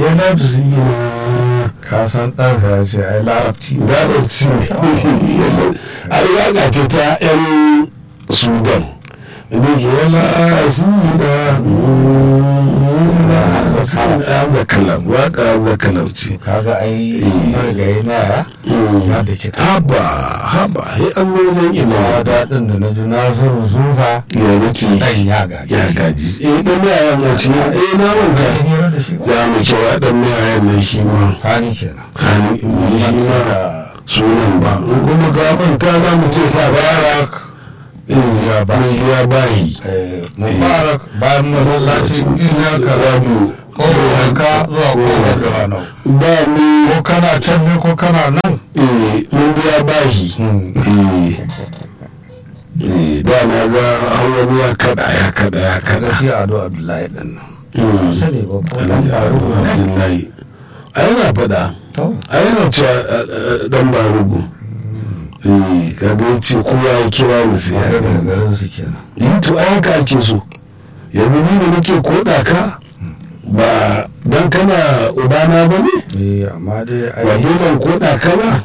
ya nafsi ka san ɗanka ya ce ai larabci ne larabci ne ai waka ce ta yan sudan da ke yana asira da kalam waka da kalam ce kaga ai marigayi na ya ya da ke haba haba he an nuna kuma ina daɗin da na ji nasiru zufa ya nace ɗan ya gaji ya gaji eh dan mai ayan na ce eh na manta Ka hira da shi ba za mu kira dan mai ayan nan shi ma kani kenan kani mu yi shi ma da sunan ba in kuma ka manta za mu ce sa barak ya ba shi. ya bahi eh, mubarak bayan masallaci ina ka rabu ko ka zuwa kofar da ranau ba mu ko kana can ne ko kana nan eh mun biya bahi eh eh da na ga wani ya kada ya kada ya kaga kada shi ado abdullahi ɗin nan Mm. sani ba ko alhaji ado abdullahi a yana faɗa to a yana cewa eh, eh, dan barugu eh kaga ya ce kowa ya kira ni sai ya ya gani daga garin su kenan yi to ai haka ake so yanzu ni da nake koda ka ba dan kana ubana ba ne eh amma dai ba ai dole in koda ka ba